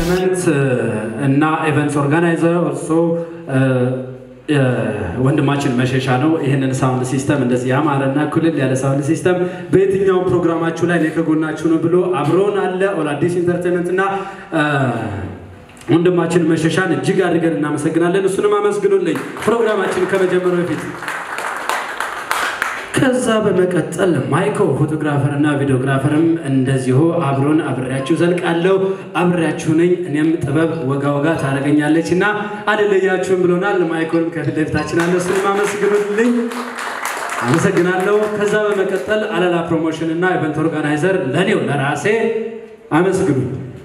ማኔጅመንት እና ኤቨንትስ ኦርጋናይዘር ኦልሶ ወንድማችን መሸሻ ነው። ይህንን ሳውንድ ሲስተም እንደዚህ ያማረና ኩልል ያለ ሳውንድ ሲስተም በየትኛውም ፕሮግራማችሁ ላይ እኔ ከጎናችሁ ነው ብሎ አብሮን አለ። ኦል አዲስ ኢንተርቴንመንት እና ወንድማችን መሸሻን እጅግ አድርገን እናመሰግናለን። እሱንም አመስግኑልኝ ፕሮግራማችን ከመጀመሩ በፊት። ከዛ በመቀጠል ማይኮ ፎቶግራፈር እና ቪዲዮግራፈርም እንደዚሁ አብሮን አብሬያችሁ ዘልቃለሁ። አብሬያችሁ ነኝ። እኔም ጥበብ ወጋ ወጋ ታደርገኛለች እና አልለያችሁም ብሎናል። ማይኮንም ከፊት ለፊታችን አለ። እሱንም አመስግኑልኝ። አመሰግናለሁ። ከዛ በመቀጠል አለላ ፕሮሞሽን እና ኢቨንት ኦርጋናይዘር ለኔው ለራሴ አመስግኑ።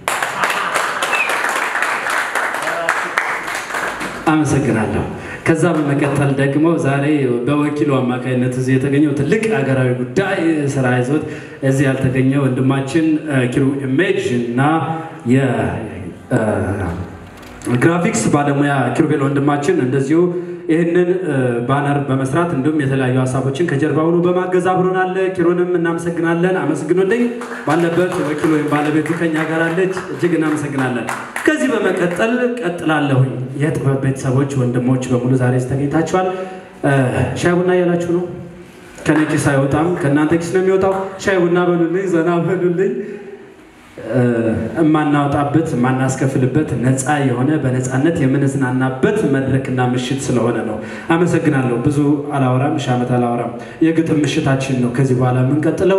አመሰግናለሁ። ከዛ በመቀጠል ደግሞ ዛሬ በወኪሉ አማካኝነት እዚህ የተገኘው ትልቅ ሀገራዊ ጉዳይ ስራ ይዞት እዚህ ያልተገኘ ወንድማችን ኪሩ ኢሜጅ እና የግራፊክስ ባለሙያ ኪሩቤል ወንድማችን እንደዚሁ ይህንን ባነር በመስራት እንዲሁም የተለያዩ ሀሳቦችን ከጀርባ ሆኖ በማገዝ አብሮን አለ። ኪሩንም እናመሰግናለን። አመስግኑልኝ። ባለበት ወኪል ወይም ባለቤቱ ከኛ ጋር አለች። እጅግ እናመሰግናለን። ከዚህ በመቀጠል ቀጥላለሁኝ። የጥበብ ቤተሰቦች ወንድሞች በሙሉ ዛሬ ተገኝታችኋል። ሻይ ቡና እያላችሁ ነው። ከኔ ኪስ አይወጣም፣ ከእናንተ ኪስ ነው የሚወጣው። ሻይ ቡና በሉልኝ፣ ዘና በሉልኝ። የማናወጣበት የማናስከፍልበት ነፃ የሆነ በነፃነት የምንዝናናበት መድረክና ምሽት ስለሆነ ነው። አመሰግናለሁ። ብዙ አላወራም፣ ሺህ ዓመት አላወራም። የግጥም ምሽታችን ነው ከዚህ በኋላ የምንቀጥለው።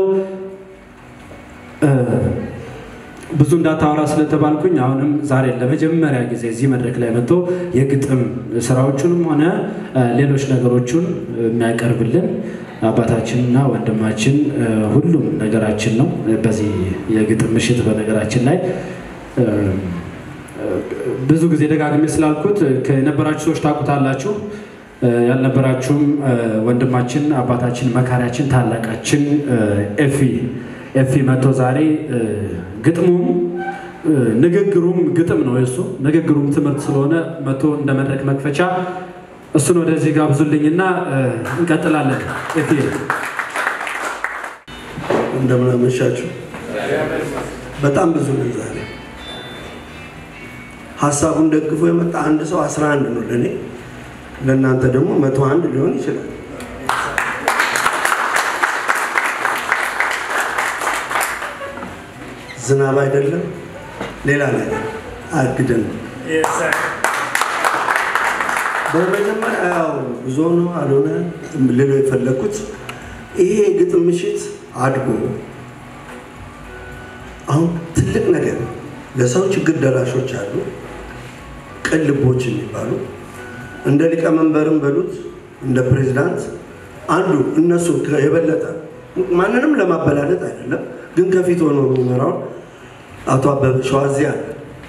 ብዙ እንዳታወራ ስለተባልኩኝ አሁንም ዛሬ ለመጀመሪያ ጊዜ እዚህ መድረክ ላይ መጥቶ የግጥም ስራዎቹንም ሆነ ሌሎች ነገሮቹን የሚያቀርብልን አባታችንና ወንድማችን ሁሉም ነገራችን ነው። በዚህ የግጥም ምሽት በነገራችን ላይ ብዙ ጊዜ ደጋግሜ ስላልኩት ከነበራችሁ ሰዎች ታውቁታላችሁ። ያልነበራችሁም ወንድማችን አባታችን መካሪያችን ታላቃችን ኤፊ ኤፊ መጥቶ ዛሬ ግጥሙም ንግግሩም ግጥም ነው የሱ ንግግሩም ትምህርት ስለሆነ መጥቶ እንደ መድረክ መክፈቻ እሱን ወደዚህ ጋብዙልኝና እንቀጥላለን። ኤፊ እንደምን አመሻችሁ። በጣም ብዙ ነው ዛሬ። ሀሳቡን ደግፎ የመጣ አንድ ሰው አስራ አንድ ነው ለእኔ፣ ለእናንተ ደግሞ መቶ አንድ ሊሆን ይችላል። ዝናብ አይደለም ሌላ ነገር አግደን ነው። በመጀመሪያ ያው ብዙ ነው አልሆነ ልለው የፈለግኩት ይሄ የግጥም ምሽት አድጎ አሁን ትልቅ ነገር ለሰው ችግር ደራሾች አሉ፣ ቅን ልቦች የሚባሉ እንደ ሊቀመንበርም በሉት እንደ ፕሬዚዳንት አንዱ እነሱ የበለጠ ማንንም ለማበላለጥ አይደለም፣ ግን ከፊት ሆኖ የሚመራውን አቶ አበበ ሸዋዚ አለ።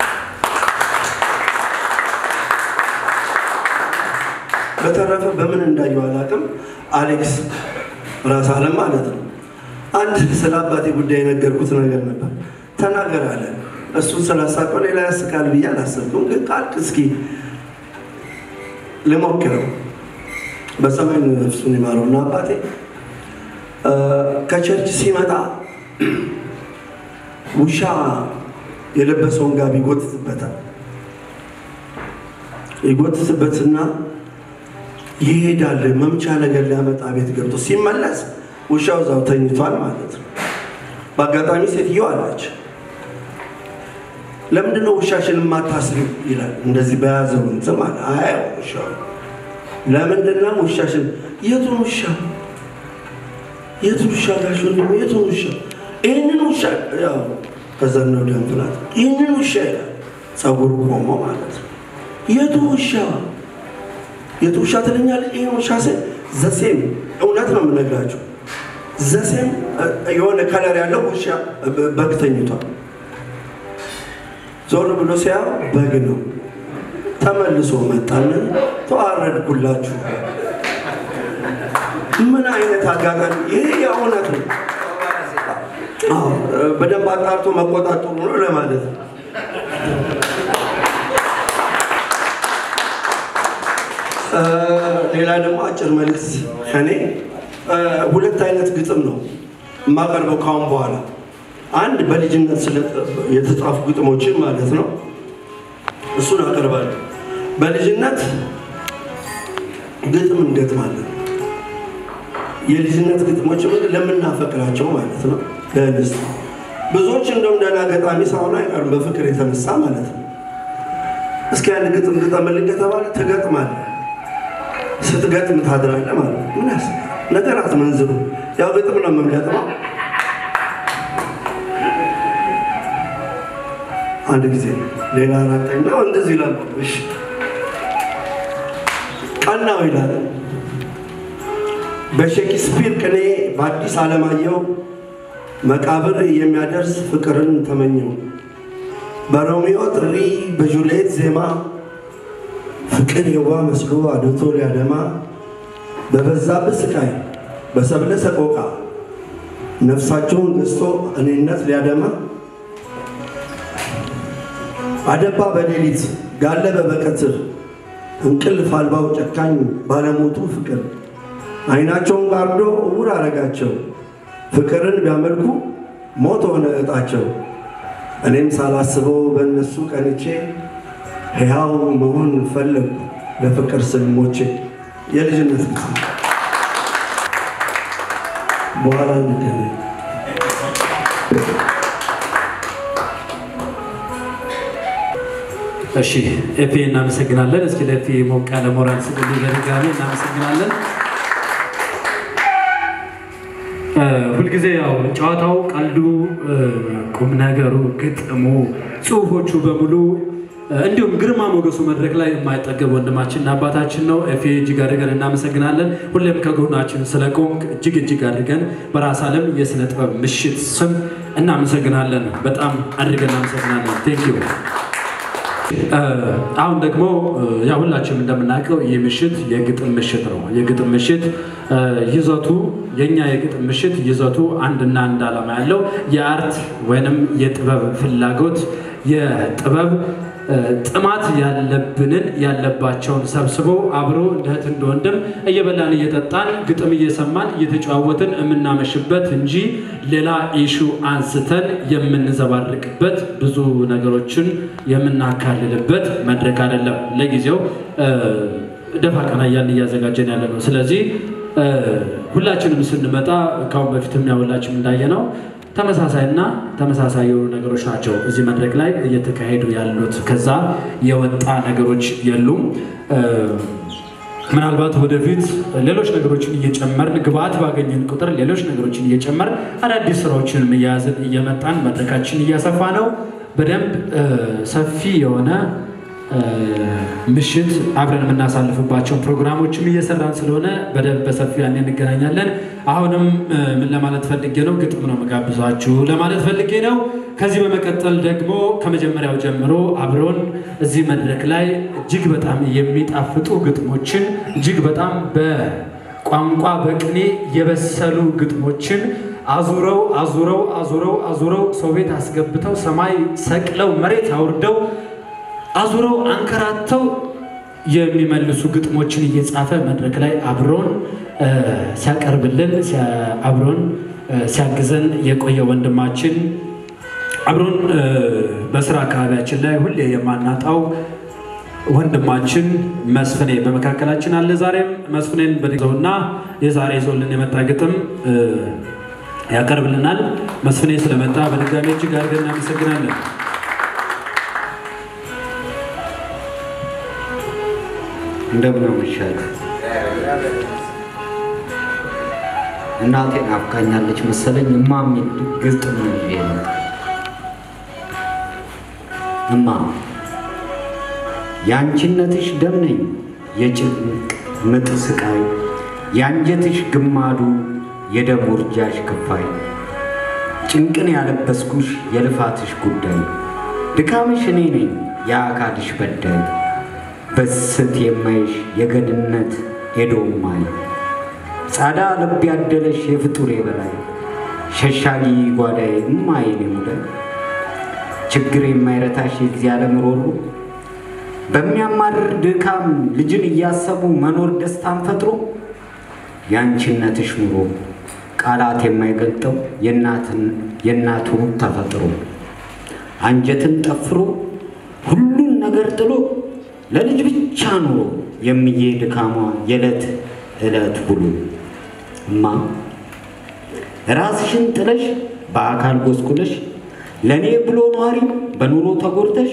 በተረፈ በምን እንዳየው አላውቅም። አሌክስ ራስ አለም ማለት ነው። አንድ ስለ አባቴ ጉዳይ የነገርኩት ነገር ነበር። ተናገር አለ። እሱን ስላሳቀው ሌላ ያስቃል ብዬ አላሰብኩም፣ ግን ካልክ እስኪ ልሞክረው። በሰማይ ነፍሱን ይማረውና አባቴ ከቸርች ሲመጣ ውሻ የለበሰውን ጋቢ ይጎትትበታል። ይጎትትበትና ይሄዳል። መምቻ ነገር ሊያመጣ ቤት ገብቶ ሲመለስ ውሻው እዛው ተኝቷል ማለት ነው። በአጋጣሚ ሴትዮ አለች፣ ለምንድነው ውሻሽን የማታስሪው ይላል። እንደዚህ በያዘው እንትን ማለት አይ ውሻው ለምንድነው ውሻሽን? የቱን ውሻ የቱን ውሻ ጋሽ ወንድሜ የቱን ውሻ? ይህንን ውሻ ያው ከዘነው ደም ፍላት ይህንን ውሻ ይላል። ጸጉሩ ቆሞ ማለት ነው። የቱ ውሻ የቱ ውሻ ትለኛለች? ይህን ውሻ ስል ዘሴም እውነት ነው የምነግራቸው ዘሴም የሆነ ከለር ያለው ውሻ በግ ተኝቷል። ዞር ብሎ ሲያ በግ ነው። ተመልሶ መጣን። ተዋረድኩላችሁ። ምን አይነት አጋጣሚ! ይሄ የእውነት ነው። አዎ፣ በደንብ አጣርቶ መቆጣጠሩ ነው ለማለት ነው። ሌላ ደግሞ አጭር መልዕክት ከኔ ሁለት አይነት ግጥም ነው የማቀርበው ካሁን በኋላ። አንድ በልጅነት የተጻፉ ግጥሞችን ማለት ነው። እሱን አቀርባለሁ። በልጅነት ግጥም እንገጥማለን። የልጅነት ግጥሞች ምን ለምናፈቅራቸው ማለት ነው ለእንስት ብዙዎች እንደው ደህና ገጣሚ ሳይሆኑ አይቀርም በፍቅር የተነሳ ማለት ነው። እስኪ አንድ ግጥም ግጠምልኝ ከተባለ ትገጥማለህ። ስትገጥም ታድራለህ ማለት ነው። ምን ያስ ነገር አትመንዝሩ። ያው ግጥም ነው የምንገጥመው። አንድ ጊዜ ሌላ አራተኛው እንደዚህ ይላል። እሺ ቀናው ይላል በሼክስፒር ቅኔ በአዲስ አለማየሁ መቃብር የሚያደርስ ፍቅርን ተመኘው። በሮሚዮ ጥሪ በጁልየት ዜማ ፍቅር የዋ መስሎ አድቶ ሊያደማ በበዛብህ ስቃይ በሰብለ ሰቆቃ ነፍሳቸውን ገዝቶ እኔነት ሊያደማ አደባ በሌሊት ጋለበ በቀትር እንቅልፍ አልባው ጨካኝ ባለሞቱ ፍቅር አይናቸውን ጋርዶ እውር አረጋቸው። ፍቅርን ቢያመልኩ ሞት ሆነ እጣቸው። እኔም ሳላስበው በእነሱ ቀንቼ ሕያው መሆን ፈለጉ ለፍቅር ስልሞቼ። የልጅነት ጊዜ በኋላ እንገናኝ። እሺ ኤፌ እናመሰግናለን። እስኪ ለኤፌ ሞቅ ያለ ሞራል ስጥልኝ። በድጋሚ እናመሰግናለን። ሁልጊዜ ያው ጨዋታው፣ ቀልዱ፣ ቁም ነገሩ፣ ግጥሙ፣ ጽሁፎቹ በሙሉ እንዲሁም ግርማ ሞገሱ መድረክ ላይ የማይጠገብ ወንድማችንና አባታችን ነው። ኤፌ እጅግ አድርገን እናመሰግናለን። ሁሌም ከጎናችን ስለቆምክ እጅግ እጅግ አድርገን በራስ ዓለም የስነ ጥበብ ምሽት ስም እናመሰግናለን። በጣም አድርገን እናመሰግናለን። ቴንክ ዩ። አሁን ደግሞ ያው ሁላችንም እንደምናውቀው ይህ ምሽት የግጥም ምሽት ነው። የግጥም ምሽት ይዘቱ የኛ የግጥም ምሽት ይዘቱ አንድና አንድ ዓላማ ያለው የአርት ወይንም የጥበብ ፍላጎት የጥበብ ጥማት ያለብንን ያለባቸውን ሰብስቦ አብሮ እንደ እህት እንደ ወንድም እየበላን እየጠጣን ግጥም እየሰማን እየተጨዋወትን የምናመሽበት እንጂ ሌላ ኢሹ አንስተን የምንዘባርቅበት ብዙ ነገሮችን የምናካልልበት መድረክ አይደለም። ለጊዜው ደፋ ቀና እያልን እያዘጋጀን ያለ ነው። ስለዚህ ሁላችንም ስንመጣ ካሁን በፊትም ያው ሁላችንም እንዳየነው ተመሳሳይና ተመሳሳይ የሆኑ ነገሮች ናቸው እዚህ መድረክ ላይ እየተካሄዱ ያሉት። ከዛ የወጣ ነገሮች የሉም። ምናልባት ወደፊት ሌሎች ነገሮችን እየጨመርን ግብአት ባገኘን ቁጥር ሌሎች ነገሮችን እየጨመርን አዳዲስ ስራዎችን እየያዝን እየመጣን መድረካችን እያሰፋ ነው። በደንብ ሰፊ የሆነ ምሽት አብረን የምናሳልፍባቸውን ፕሮግራሞችም እየሰራን ስለሆነ በደንብ በሰፊው ያኔ እንገናኛለን። አሁንም ምን ለማለት ፈልጌ ነው፣ ግጥም ነው መጋብዛችሁ ለማለት ፈልጌ ነው። ከዚህ በመቀጠል ደግሞ ከመጀመሪያው ጀምሮ አብሮን እዚህ መድረክ ላይ እጅግ በጣም የሚጣፍጡ ግጥሞችን እጅግ በጣም በቋንቋ በቅኔ የበሰሉ ግጥሞችን አዙረው አዙረው አዙረው አዙረው ሰው ቤት አስገብተው ሰማይ ሰቅለው መሬት አውርደው አዙረው አንከራተው የሚመልሱ ግጥሞችን እየጻፈ መድረክ ላይ አብሮን ሲያቀርብልን አብሮን ሲያግዘን የቆየ ወንድማችን አብሮን በስራ አካባቢያችን ላይ ሁሌ የማናጣው ወንድማችን መስፍኔ በመካከላችን አለ። ዛሬም መስፍኔን በዘውና የዛሬ ይዞልን የመጣ ግጥም ያቀርብልናል። መስፍኔ ስለመጣ በድጋሚ እጅግ አድርገን እናመሰግናለን። እንደምን አመሻችሁ። እናቴ ናፍቃኛለች መሰለኝ። እማ የሚል ግጥም ነው ይዤ የመጣሁ። እማ የአንቺነትሽ ደም ነኝ የጭንቅ ምጥ ስቃይ፣ የአንጀትሽ ግማዱ የደም ውርጃሽ ክፋይ፣ ጭንቅን ያለበስኩሽ የልፋትሽ ጉዳይ፣ ድካምሽ እኔ ነኝ የአካልሽ በዳይ በስት የማይሽ የገድነት ኤዶማይ ጻዳ ልብ ያደለሽ የፍጡር የበላይ ሸሻጊ ጓዳዬ እማዬን ሙዳይ ችግር የማይረታሽ የዚህ ዓለም ሮሮ በሚያማርር ድካም ልጅን እያሰቡ መኖር ደስታን ፈጥሮ የአንቺነትሽ ኑሮ ቃላት የማይገልጠው የእናቱ ተፈጥሮ አንጀትን ጠፍሮ ሁሉን ነገር ነገር ጥሎ ለልጅ ብቻ ኑሮ የሚዬ ድካሟ የዕለት ዕለት ብሎ እማ ራስሽን ጥለሽ በአካል ጎስቁለሽ ለእኔ ብሎ ነዋሪ በኑሮ ተጎድተሽ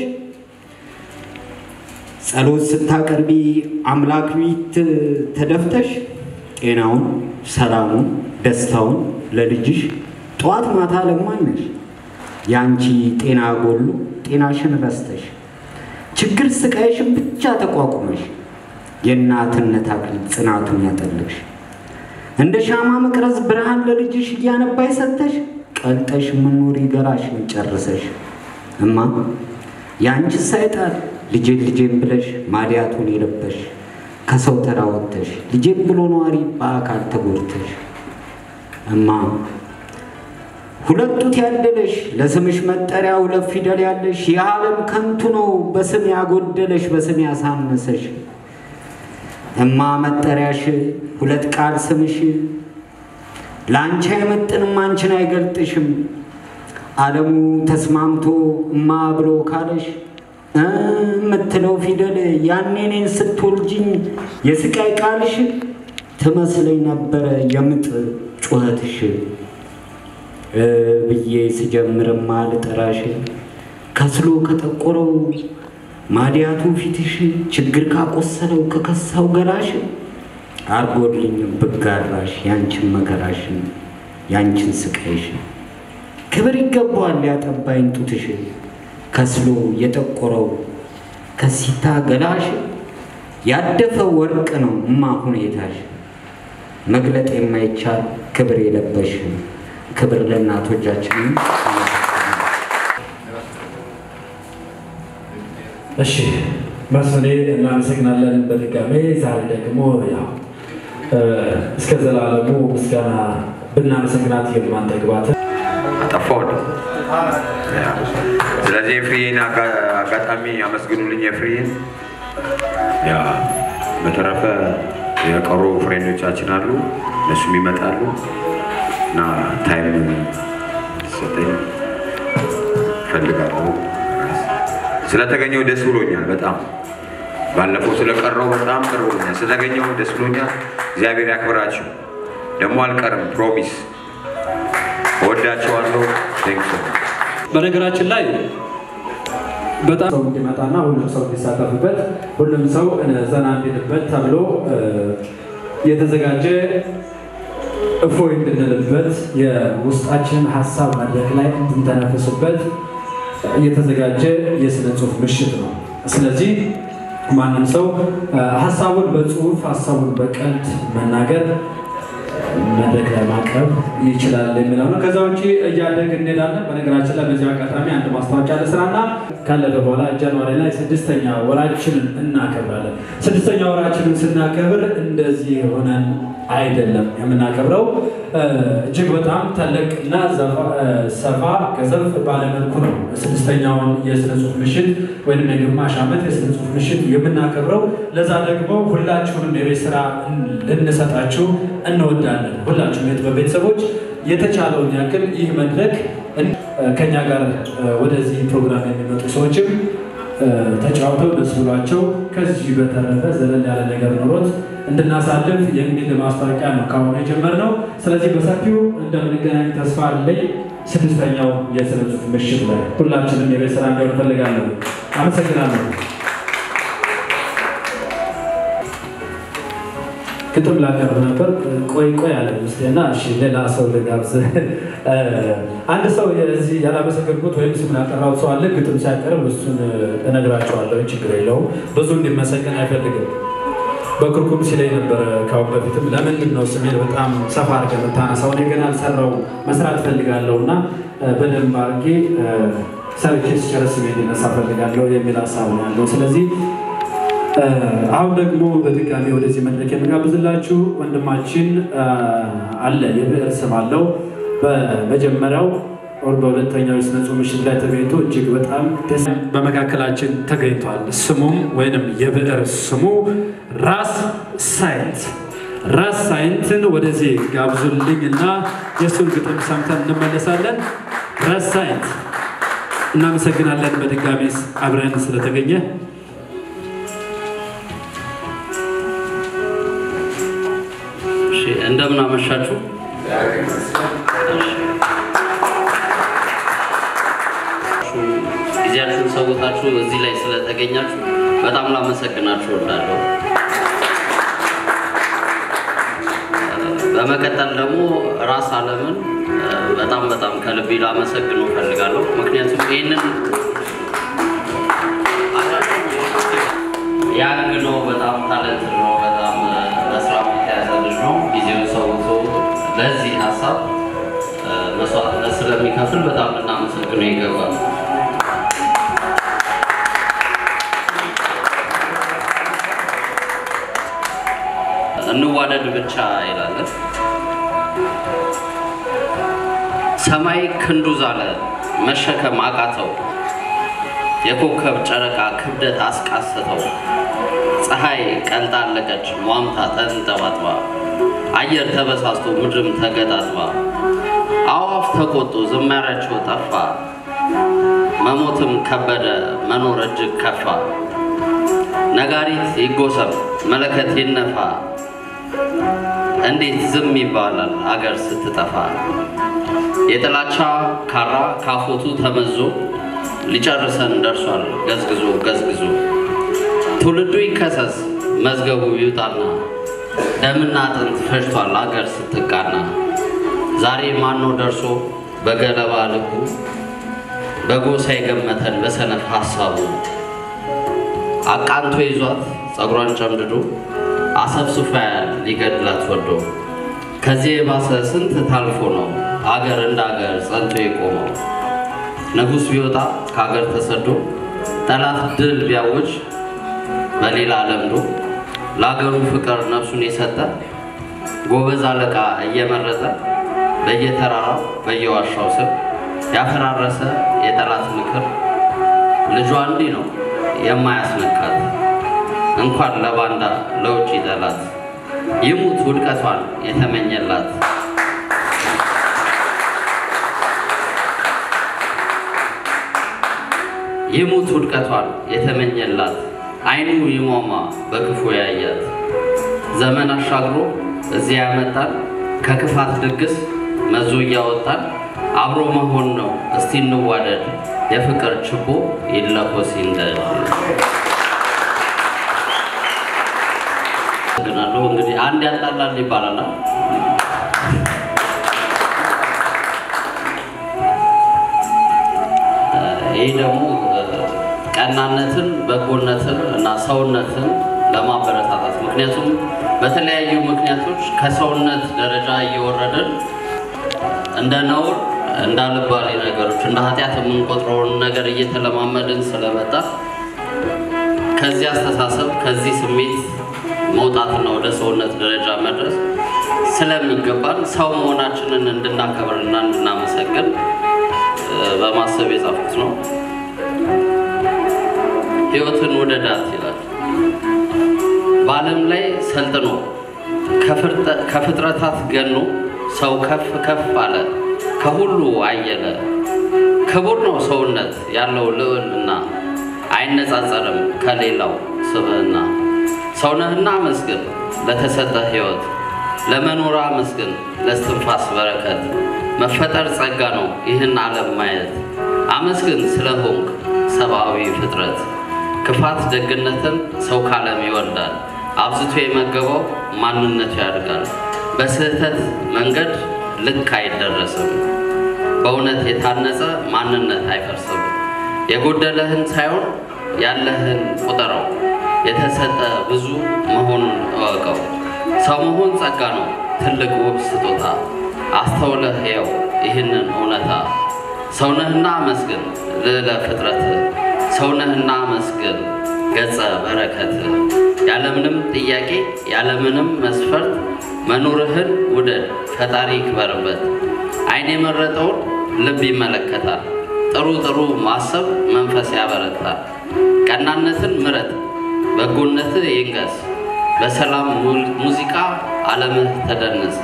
ጸሎት ስታቀርቢ አምላክ ፊት ተደፍተሽ ጤናውን፣ ሰላሙን፣ ደስታውን ለልጅሽ ጠዋት ማታ ለማነሽ የአንቺ ጤና ጎሉ ጤናሽን ረስተሽ ችግር ስቃይሽን ብቻ ተቋቁመሽ የእናትነት አክሊል ጽናቱን ያጠለሽ እንደ ሻማ መቅረዝ ብርሃን ለልጅሽ እያነባይ ሰተሽ ቀልጠሽ ምኖሪ ገላሽን ጨርሰሽ እማ የአንቺ ሳይጣል ልጄን ልጄን ብለሽ ማዲያቱን የለበሽ ከሰው ተራ ወጥተሽ ልጄን ብሎ ነዋሪ በአካል ተጎድተሽ እማ ሁለት ጡት ያደለሽ ለስምሽ መጠሪያ ሁለት ፊደል ያለሽ የዓለም ከንቱ ነው በስም ያጎደለሽ በስም ያሳነሰሽ እማ መጠሪያሽ ሁለት ቃል ስምሽ ለአንቺ አይመጥንም አንቺን አይገልጥሽም ዓለሙ ተስማምቶ እማ ብሎ ካለሽ የምትለው ፊደል ያኔ እኔን ስትወልጅኝ የስቃይ ቃልሽ ትመስለኝ ነበረ የምጥ ጩኸትሽ ብዬ ስጀምርማ ልጠራሽ ከስሎ ከጠቆረው ማዲያቱ ፊትሽ ችግር ካቆሰለው ከከሳው ገላሽ አርጎልኝ ብጋራሽ ያንቺን መከራሽን ያንቺን ስቃይሽ ክብር ይገባዋል ያጠባይን ጡትሽ ከስሎ የጠቆረው ከሲታ ገላሽ ያደፈ ወርቅ ነው እማ ሁኔታሽ መግለጥ የማይቻል ክብር የለበሽ ክብር ለእናቶቻችን። እሺ መስፍኔ እናመሰግናለን በድጋሜ። ዛሬ ደግሞ ያው እስከ ዘላለሙ ምስጋና ብናመሰግናት የማንጠግባት አጠፋው። ስለዚህ የፍሬን አጋጣሚ አመስግኑልኝ። የፍሬን ያ በተረፈ የቀሩ ፍሬንዶቻችን አሉ፣ እነሱም ይመጣሉ እና ታይም ሰጠኝ ፈልጋለሁ። ስለተገኘው ደስ ብሎኛል በጣም ባለፈው ስለቀረው በጣም ቅር ብሎኛል። ስለተገኘው ደስ ብሎኛል። እግዚአብሔር ያክብራችሁ። ደግሞ አልቀርም፣ ፕሮሚስ እወዳቸዋለሁ። ቴንክስ በነገራችን ላይ በጣም ሰው እንዲመጣና ሁሉም ሰው እንዲሳተፍበት ሁሉም ሰው ዘና እንዲልበት ተብሎ የተዘጋጀ እፎይ እንድንልበት የውስጣችንን ሀሳብ መድረክ ላይ እንድንተነፍስበት የተዘጋጀ የስነ ጽሁፍ ምሽት ነው። ስለዚህ ማንም ሰው ሀሳቡን በጽሁፍ ሀሳቡን በቀልድ መናገር መድረክ ላይ ማቅረብ ይችላል የሚለው ነው። ከዛ ውጭ እያደግ እንሄዳለን። በነገራችን ላይ በዚህ አጋጣሚ አንድ ማስታወቂያ ለስራና ካለፈ በኋላ ጃንዋሪ ላይ ስድስተኛ ወራችንን እናከብራለን። ስድስተኛ ወራችንን ስናከብር እንደዚህ ሆነን አይደለም የምናከብረው። እጅግ በጣም ተለቅ እና ሰፋ ገዘፍ ባለመልኩ ነው ስድስተኛውን የስነ ጽሁፍ ምሽት ወይም የግማሽ ዓመት የስነ ጽሁፍ ምሽት የምናከብረው። ለዛ ደግሞ ሁላችሁንም የቤት ስራ ልንሰጣችሁ እንወዳለን። ሁላችሁም የጥበብ ቤተሰቦች የተቻለውን ያክል ይህ መድረክ ከኛ ጋር ወደዚህ ፕሮግራም የሚመጡ ሰዎችም ተጫውተው ደስ ብሏቸው ከዚህ በተረፈ ዘለል ያለ ነገር ኖሮት እንድናሳልፍ የሚል ማስታወቂያ ነው ካሁኑ የጀመርነው። ስለዚህ በሰፊው እንደምንገናኝ ተስፋ አለኝ። ስድስተኛው የስነ ጽሁፍ ምሽት ላይ ሁላችንም የቤት ስራ እንዲሆን እፈልጋለሁ። አመሰግናለሁ። ግጥም ላቀርብ ነበር። ቆይ ቆይ አለ ምስና እሺ፣ ሌላ ሰው ልጋብዝ። አንድ ሰው የዚህ ያላመሰገንኩት ወይም ስም ያጠራሁት ሰው አለ። ግጥም ሲያቀርብ እሱን እነግራቸዋለሁ። ችግር የለውም። ብዙ እንዲመሰገን አይፈልግም። በክርኩም ሲለኝ ነበረ ካሁን በፊትም ለምንድን ነው ስሜን በጣም ሰፋ አድርገህ የምታነሳው? እኔ ገና አልሰራው መስራት ፈልጋለሁ እና በደንብ አድርጌ ሰርቼ ስጨርስ ስሜ እንዲነሳ ፈልጋለሁ የሚል ሀሳብ ነው ያለው። ስለዚህ አሁን ደግሞ በድጋሚ ወደዚህ መድረክ የምጋብዝላችሁ ወንድማችን አለ። የብዕር ስም አለው። በመጀመሪያው ወር በሁለተኛው የስነ ጽሁፍ ምሽት ላይ ተገኝቶ እጅግ በጣም ደስ በመካከላችን ተገኝቷል። ስሙም ወይንም የብዕር ስሙ ራስ ሳይንት ራስ ሳይንትን ወደዚህ ጋብዙልኝ እና የእሱን ግጥም ሰምተን እንመለሳለን። ራስ ሳይንት እናመሰግናለን። በድጋሚ አብረን ስለተገኘ እንደምን አመሻችሁ። ጊዜያችሁን ሰውታችሁ እዚህ ላይ ስለተገኛችሁ በጣም ላመሰግናችሁ እወዳለሁ። በመቀጠል ደግሞ ራስ አለምን በጣም በጣም ከልቤ ላመሰግነው እፈልጋለሁ። ምክንያቱም ይህንን ያንግ ነው፣ በጣም ታለንት ነው፣ በጣም ለስራ የተያዘ ልጅ ነው። ጊዜውን ሰውቶ ለዚህ ሀሳብ መስዋዕትነት ስለሚከፍል በጣም ልናመሰግነው ይገባል። እንዋደድ ብቻ ይላል። ሰማይ ክንዱ ዛለ መሸከም አቃተው፣ የኮከብ ጨረቃ ክብደት አስቃሰተው። ፀሐይ ቀልጣ አለቀች ሟምታ ተንጠባጥባ፣ አየር ተበሳስቶ ምድርም ተገጣጥባ፣ አዋፍ ተቆጡ ዝማሪያቸው ጠፋ፣ መሞትም ከበደ መኖር እጅግ ከፋ። ነጋሪት ይጎሰም መለከት ይነፋ፣ እንዴት ዝም ይባላል አገር ስትጠፋ። የጥላቻ ካራ ካፎቱ ተመዞ ሊጨርሰን ደርሷል ገዝግዞ ገዝግዞ። ትውልዱ ይከሰስ መዝገቡ ይውጣና ደምና አጥንት ፈጅቷል አገር ስትቃና። ዛሬ ማኖ ደርሶ በገለባ ልቡ በጎሳ የገመተን በሰነፍ ሐሳቡ አቃንቶ ይዟት ፀጉሯን ጨምድዶ አሰብስፎ ያያል ሊገድላት ወዶ። ከዚህ የባሰ ስንት ታልፎ ነው አገር እንደ አገር ጸንቶ የቆመው። ንጉሥ ቢወጣ ከአገር ተሰዶ ጠላት ድል ቢያውጅ በሌላ ለምዶ ለአገሩ ፍቅር ነፍሱን የሰጠ ጎበዝ አለቃ እየመረጠ በየተራራው በየዋሻው ስር ያፈራረሰ የጠላት ምክር ልጇ እንዲህ ነው የማያስነካት እንኳን ለባንዳ ለውጭ ጠላት ይሙት ውድቀቷን የተመኘላት ይሙት ውድቀቷን የተመኘላት አይኑ ይሟሟ በክፉ ያያት ዘመን አሻግሮ እዚያ ያመጣል ከክፋት ድግስ መዞ እያወጣል አብሮ መሆን ነው እስቲ እንዋደድ የፍቅር ችቦ ይለኮስ ይንደድ። አመሰግናለሁ። እንግዲህ አንድ ያጣላል ይባላል። ይህ ደግሞ ቀናነትን፣ በጎነትን እና ሰውነትን ለማበረታታት ምክንያቱም በተለያዩ ምክንያቶች ከሰውነት ደረጃ እየወረድን እንደ ነውር እንዳልባሌ ነገሮች እንደ ኃጢአት የምንቆጥረውን ነገር እየተለማመድን ስለመጣ ከዚህ አስተሳሰብ ከዚህ ስሜት መውጣትና ወደ ሰውነት ደረጃ መድረስ ስለሚገባን ሰው መሆናችንን እንድናከብርና እንድናመሰግን በማሰብ የጻፍኩት ነው። ሕይወትን ውደዳት ይላል። በዓለም ላይ ሰልጥኖ ከፍጥረታት ገኖ ሰው ከፍ ከፍ አለ ከሁሉ አየለ። ክቡር ነው ሰውነት ያለው ልዕልና አይነጻጸርም ከሌላው ስብዕና። ሰውነህና አመስግን ለተሰጠ ሕይወት ለመኖር አመስግን ለስትንፋስ በረከት። መፈጠር ጸጋ ነው ይህን ዓለም ማየት። አመስግን ስለ ሆንክ ሰብአዊ ፍጥረት። ክፋት ደግነትን ሰው ካለም ይወልዳል። አብዝቶ የመገበው ማንነቱ ያድጋል። በስህተት መንገድ ልክ አይደረስም። በእውነት የታነጸ ማንነት አይፈርስም። የጎደለህን ሳይሆን ያለህን ቁጠረው። የተሰጠ ብዙ መሆኑን እወቀው። ሰው መሆን ጸጋ ነው ትልቅ ውብ ስጦታ። አስተውለህ የው ይህንን እውነታ። ሰውነህና አመስግን ልዕለ ፍጥረት ሰውነህና አመስግን ገጸ በረከት። ያለምንም ጥያቄ ያለምንም መስፈርት መኖርህን ውደድ ፈጣሪ ይክበርበት። ዓይን የመረጠውን ልብ ይመለከታል። ጥሩ ጥሩ ማሰብ መንፈስ ያበረታል። ቀናነትን ምረጥ በጎነትህ ይንገስ። በሰላም ሙዚቃ ዓለምህ ተደንስ።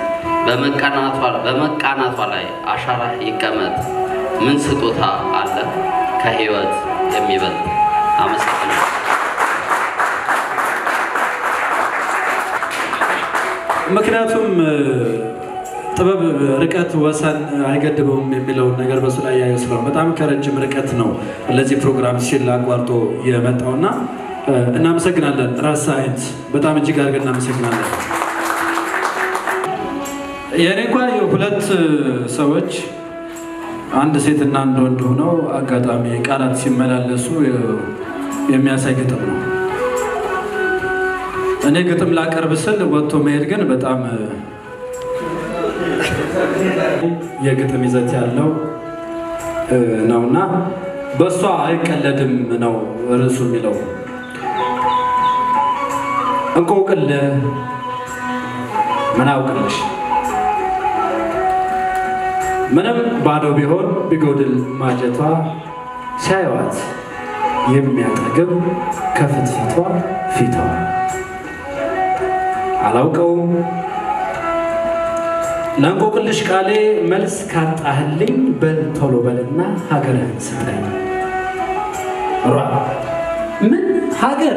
በመቃናቷ ላይ አሻራህ ይቀመጥ። ምን ስጦታ አለ ከሕይወት የሚበልጥ? አመሰግናለሁ። ምክንያቱም እ፣ ጥበብ ርቀት ወሰን አይገድበውም የሚለውን ነገር በሱ ላይ ያየው ስለሆነ በጣም ከረጅም ርቀት ነው ለዚህ ፕሮግራም ሲል አቋርጦ የመጣውና እ፣ እናመሰግናለን። ራስ ሳይንት በጣም እጅግ አድርገን እናመሰግናለን። የእኔ እንኳ ሁለት ሰዎች አንድ ሴትና አንድ ወንድ ሆነው አጋጣሚ ቃላት ሲመላለሱ የሚያሳይ ግጥም ነው። እኔ ግጥም ላቀርብ ስል ወጥቶ መሄድ ግን በጣም የግጥም ይዘት ያለው እ፣ ነውና በእሷ አይቀለድም ነው ርዕሱ የሚለው። እንቆቅልህ ምን አውቅልሽ ምንም ባዶ ቢሆን ቢጎድል ማጀቷ ሲያዩዋት የሚያጠግብ ከፍትፊቷ ፊቷ አላውቀውም ለእንቆቅልሽ ቃሌ መልስ ካጣህልኝ በል ቶሎ በልና ሀገርህን ስጠኝ። ሯ ምን ሀገር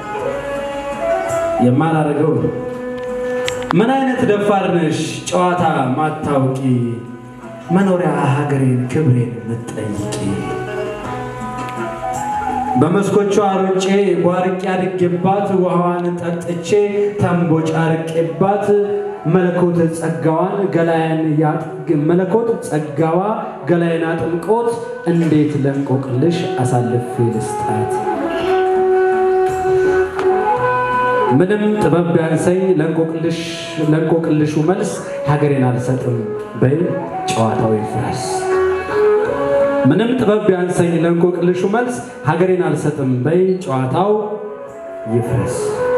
የማላደርገው ነው። ምን አይነት ደፋር ነሽ ጨዋታ ማታውቂ መኖሪያ ሀገሬን ክብሬን ምትጠይቂ በመስኮቿ ሮጬ ቧርቄ አድጌባት ውሃዋን ጠጥቼ ተንቦጭ አርቄባት መለኮት ጸጋዋን ገላያን መለኮት ጸጋዋ ገላያን አጥምቆት እንዴት ለእንቆቅልሽ አሳልፌ ልስጣት? ምንም ጥበብ ቢያንሰኝ ለእንቆቅልሹ መልስ ሀገሬን አልሰጥም በይ ጨዋታው ይፍረስ። ምንም ጥበብ ቢያንሰኝ ለእንቆቅልሹ መልስ ሀገሬን አልሰጥም በይ ጨዋታው ይፍረስ።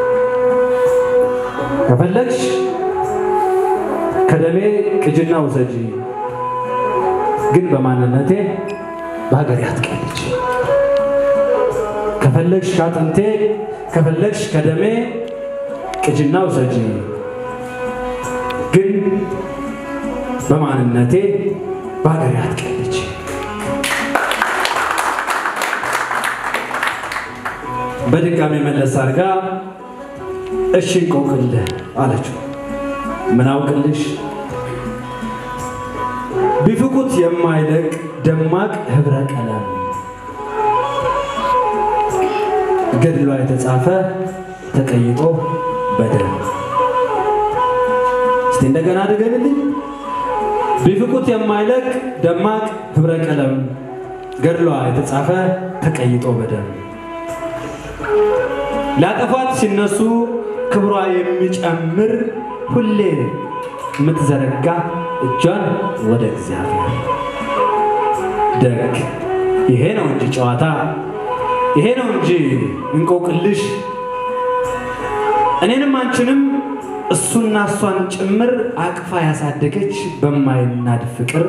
ከፈለግሽ ከደሜ ቅጅና ውሰጂ፣ ግን በማንነቴ በሀገሬ አትቀልጅ። ከፈለግሽ ከአጥንቴ ከፈለግሽ ከደሜ ቅጅና ውሰጂ፣ ግን በማንነቴ በሀገሬ አትቀልጅ። በድጋሚ መለስ አድርጋ እሺ እንቆቅልህ አለችው። ምን አውቅልሽ ቢፍቁት የማይለቅ ደማቅ ህብረ ቀለም ገድሏ የተጻፈ ተቀይጦ በደም እስቲ እንደገና ድገምልኝ። ቢፍቁት የማይለቅ ደማቅ ህብረ ቀለም ገድሏ የተጻፈ ተቀይጦ በደም ላጠፏት ሲነሱ ክብሯ የሚጨምር ሁሌ የምትዘረጋ እጇን ወደ እግዚአብሔር ደግ ይሄ ነው እንጂ ጨዋታ ይሄ ነው እንጂ እንቆቅልሽ እኔንም አንቺንም እሱና እሷን ጭምር አቅፋ ያሳደገች በማይናድ ፍቅር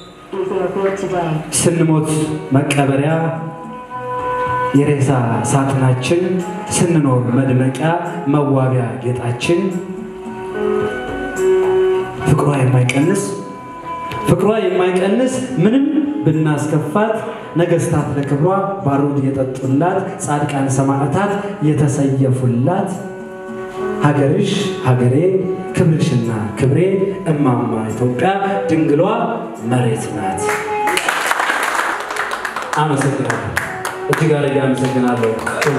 ስንሞት መቀበሪያ የሬሳ ሳጥናችን ስንኖር መድመቂያ መዋቢያ ጌጣችን ፍቅሯ የማይቀንስ ፍቅሯ የማይቀንስ ምንም ብናስከፋት ነገስታት ለክብሯ ባሩድ የጠጡላት ጻድቃን ሰማዕታት የተሰየፉላት ሀገርሽ ሀገሬ ክብርሽና ክብሬ እማማ ኢትዮጵያ ድንግሏ መሬት ናት። አመሰግናለሁ። እጅግ አድርጌ አመሰግናለሁ።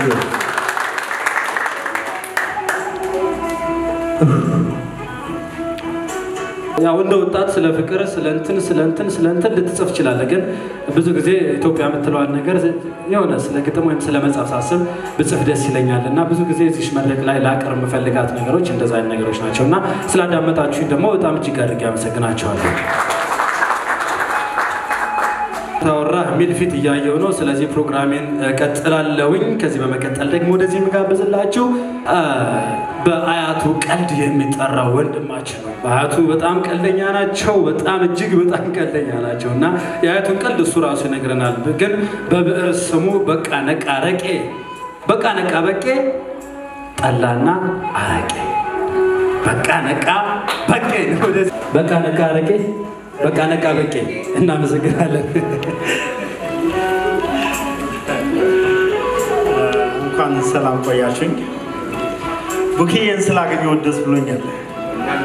ያው እንደ ወጣት ስለ ፍቅር ስለ እንትን ስለ እንትን ስለ እንትን ልትጽፍ ትችላለህ። ግን ብዙ ጊዜ ኢትዮጵያ የምትለዋል ነገር የሆነ ስለ ግጥም ወይም ስለ መጽሐፍ ሳስብ ብጽፍ ደስ ይለኛል እና ብዙ ጊዜ እዚህ መድረክ ላይ ላቀር የምፈልጋት ነገሮች እንደዛ አይነት ነገሮች ናቸው እና ስላዳመጣችሁኝ ደግሞ በጣም እጅግ አድርጌ አመሰግናቸዋለሁ። ታወራ የሚል ፊት እያየው ነው። ስለዚህ ፕሮግራሜን ቀጥላለውኝ። ከዚህ በመቀጠል ደግሞ ወደዚህ የምጋብዝላችሁ በአያቱ ቀልድ የሚጠራው ወንድማችን ነው። በአያቱ በጣም ቀልደኛ ናቸው። በጣም እጅግ በጣም ቀልደኛ ናቸው እና የአያቱን ቀልድ እሱ ራሱ ይነግረናል። ግን በብዕር ስሙ በቃ ነቃ ረቄ በቃ ነቃ በቄ ጠላና አረቄ በቃ ነቃ በቄ በቃ ነቃ አረቄ በቃ ነቃ በቄ። እናመሰግናለን። እንኳን ሰላም ቆያችሁኝ። ቡኪዬን ስላገኘሁት ደስ ብሎኛል።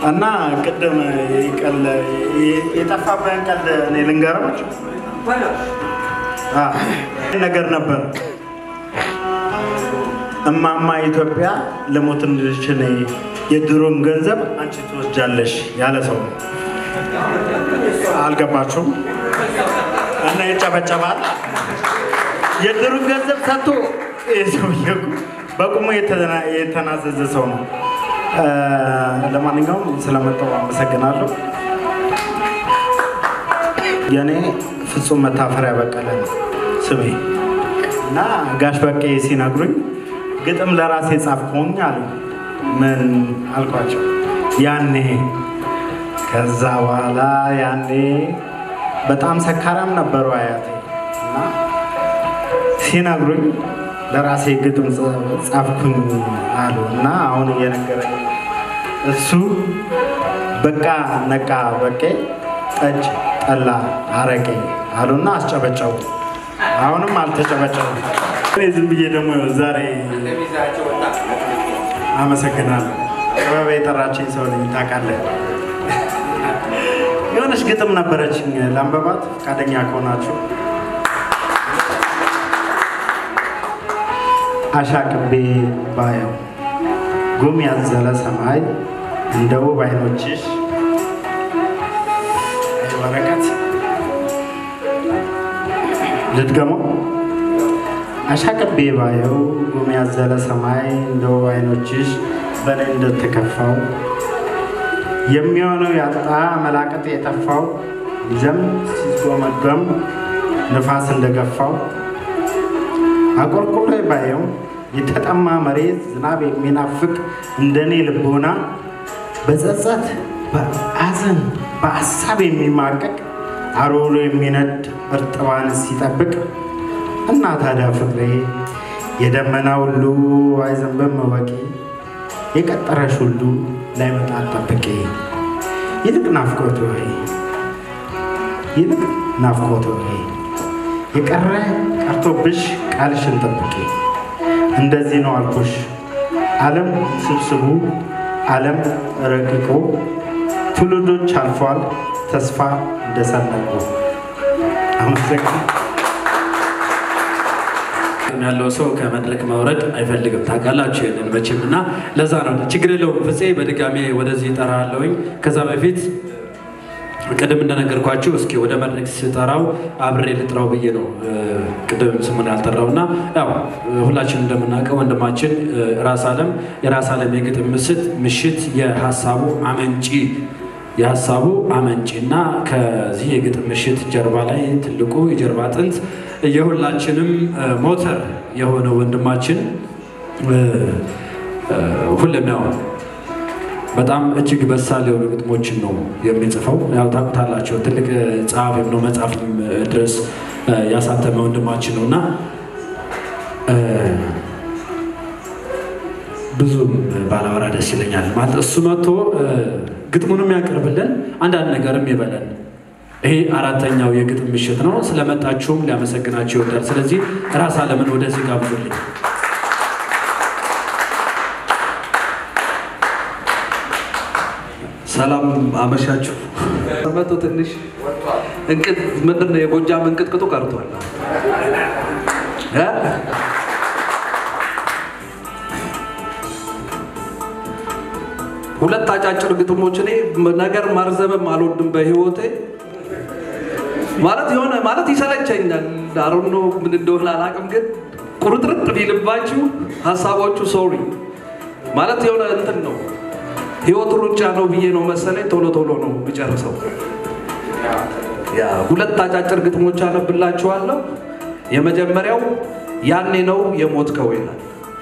እና ቅድም ይቀል የጠፋብህን ቀልድ እኔ ልንገርምሽ አ፣ ነገር ነበር እማማ ኢትዮጵያ ልሞትልሽ እኔ የድሮን ገንዘብ አንቺ ትወስጃለሽ ያለ ሰው ነው። አልገባችሁም? እና ይጨበጨባል። የድሮን ገንዘብ ሰጥቶ ይህ ሰውዬ እኮ በቁሙ የተና- የተናዘዘ ሰው ነው። እ፣ ለማንኛውም ስለመጣው አመሰግናለሁ። የኔ ፍጹም መታፈሪያ በቀለ ነው ስሜ እና ጋሽ በቄ ሲነግሩኝ ግጥም ለራሴ ጻፍኩኝ አሉ። ምን አልኳቸው? ያኔ ከዛ በኋላ ያኔ በጣም ሰካራም ነበሩ አያቴ እና ሲነግሩኝ ለራሴ ግጥም ጻ- ጻፍኩኝ አሉ እና አሁን እየነገረኝ እሱ በቃ ነቃ በቄ ጠጅ ጠላ አረቄ አሉና አስጨበጨቡ። አሁንም አልተጨበጨቡም። እኔ ዝም ብዬ ደግሞ ዛሬ አመሰግናለሁ። ጥበብ የጠራችኝ ሰው ነኝ ታውቃለህ። የሆነች ግጥም ነበረችኝ ለአንበባት ፈቃደኛ ከሆናችሁ አሻቅቤ ባየው ጉም ያዘለ ሰማይ እንደ ውብ አይኖችሽ አይ ወረቀት ልድገመው። አሻቅቤ ባየው ጉም ያዘለ ሰማይ እንደ ውብ አይኖችሽ በእኔ እንደተከፋው የሚሆነው ያጣ መላቀጥ የጠፋው ይዘም ሲጎመገም ንፋስ እንደገፋው አቆልቁሎ ባየው የተጠማ መሬት ዝናብ የሚናፍቅ እንደኔ ልቦና በጸጸት በአዘን በሀሳብ የሚማቀቅ አሮሎ የሚነድ እርጥባን ሲጠብቅ እና ታዲያ ፍቅሬ የደመና ሁሉ አይዘንብም ወቂ የቀጠረሽ ሁሉ ላይመጣ ጠብቄ ይልቅ ናፍቆት ወይ ይልቅ ናፍቆት ወይ የቀረ ቀርቶብሽ ቃልሽን ጠብቂ። እንደዚህ ነው አልኩሽ ዓለም ስብስቡ ዓለም ረቂቆ ትውልዶች አልፏል ተስፋ እንደሰነቁ አመሰግናለሁ። ያለው ሰው ከመድረክ መውረድ አይፈልግም። ታውቃላችሁ ይሄንን መቼም እና ለዛ ነው ችግር የለውም። ፍፄ በድጋሜ ወደዚህ እጠራለሁኝ። ከዛ በፊት ቅድም እንደነገርኳችሁ እስኪ ወደ መድረክ ስጠራው አብሬ ልጥራው ብዬ ነው እ፣ ቅድም ስሙን ያልጠራው እና ያው ሁላችን እንደምናውቀው ወንድማችን እ፣ ራስ አለም የራስ አለም የግጥም ምስት ምሽት የሀሳቡ አመንጪ የሀሳቡ አመንጪ እና ከዚህ የግጥም ምሽት ጀርባ ላይ ትልቁ የጀርባ አጥንት የሁላችንም እ፣ ሞተር የሆነ ወንድማችን እ፣ እ፣ ሁሌም ያው በጣም እጅግ በሳል የሆኑ ግጥሞችን ነው የሚጽፈው። ያው ታውቁታላቸው ትልቅ ጸሐፊም ነው መጽሐፍም ድረስ እ፣ ያሳተመ ወንድማችን ነው እና እ፣ ብዙም ባላወራ ደስ ይለኛል። ማለት እሱ መጥቶ እ፣ ግጥሙንም ያቀርብልን አንዳንድ ነገርም ይበለን። ይሄ አራተኛው የግጥም ምሽት ነው። ስለመጣችሁም ሊያመሰግናቸው ይወዳል። ስለዚህ ራስ አለምን ወደዚህ ጋብዙልኝ። ሰላም አመሻችሁ። መቶ ትንሽ እንቅጥ ምንድን ነው የጎጃም እንቅጥቅጡ ቀርቷል። እ? ሁለት አጫጭር ግጥሞች እኔ ነገር ማርዘምም አልወድም በህይወቴ ማለት የሆነ ማለት ይሰለቸኛል። አሮኖ ምን እንደሆነ አላውቅም፣ ግን ቁርጥርጥ ቢልባችሁ ሀሳቦቹ ሶሪ ማለት የሆነ እንትን ነው ህይወት ሩጫ ነው ብዬ ነው መሰለኝ። ቶሎ ቶሎ ነው የሚጨርሰው። ያ ሁለት አጫጭር ግጥሞች አነብላችኋለሁ። የመጀመሪያው ያኔ ነው የሞትከው ይላል።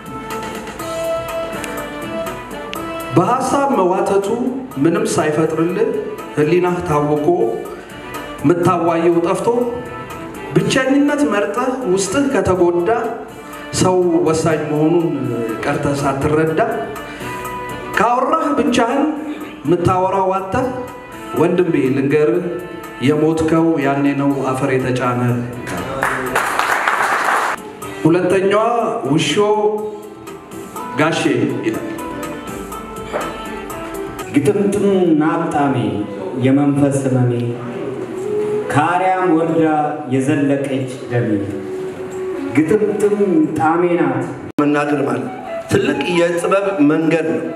በሀሳብ መዋተቱ ምንም ሳይፈጥርልህ ህሊናህ ታውቆ ምታዋየው ጠፍቶ ብቸኝነት መርጠህ ውስጥህ ከተጎዳ ሰው ወሳኝ መሆኑን ቀርተህ ሳትረዳ ካወራህ ብቻህን ምታወራው አጥተህ ወንድሜ ልንገርህ የሞትከው ያኔ ነው አፈር የተጫነ። ሁለተኛዋ ውሾ ጋሼ ይላል። ግጥምጥም ናጣሜ የመንፈስ ህመሜ ከአርያም ወርዳ የዘለቀች ደሜ ግጥምጥም ጣሜ ናት መናገር ማለት ትልቅ የጥበብ መንገድ ነው።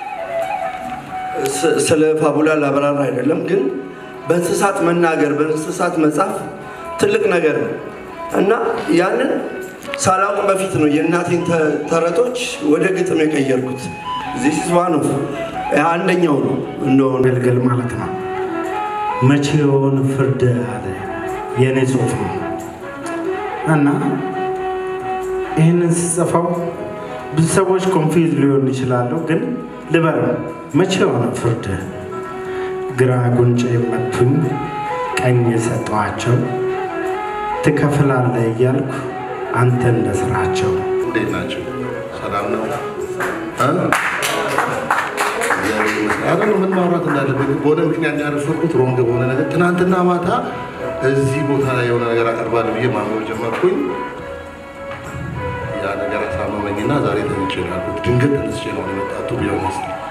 ስ- ስለ ፋቡላ ላብራራ አይደለም፣ ግን በእንስሳት መናገር በእንስሳት መጻፍ ትልቅ ነገር ነው እና ያንን ሳላውቅ በፊት ነው የእናቴን ተ- ተረቶች ወደ ግጥም የቀየርኩት። ዚስ ዋን ኦፍ አንደኛው ነው እንደሆነ ገልገል ማለት ነው። መቼውን ፍርድ አለ የእኔ ጽሁፍ ነው እና ይህንን ስጽፈው ብዙ ሰዎች ኮንፊዝ ሊሆን ይችላሉ። ግን ልበል መቼ የሆነ ፍርድ ግራ ጉንጭ የመቱኝ ቀኝ የሰጠኋቸው ትከፍላለህ እያልኩ አንተ እንደ ስራቸው እንዴት ናቸው? ሰላም ነው? እ? እግዚአብሔር ይመስገን። አረ ምን ማውራት እንዳለብኝ በሆነ ምክንያት ያረፈርኩት ሮንግ በሆነ ነገር ትናንትና ማታ እዚህ ቦታ ላይ የሆነ ነገር አቀርባለሁ ብዬ ማንበብ ጀመርኩኝ። ያ ነገር አሳመመኝና ዛሬ ተኝቼ ነው ያልኩት። ድንገት ተነስቼ ነው የመጣቱ ቢሆንስ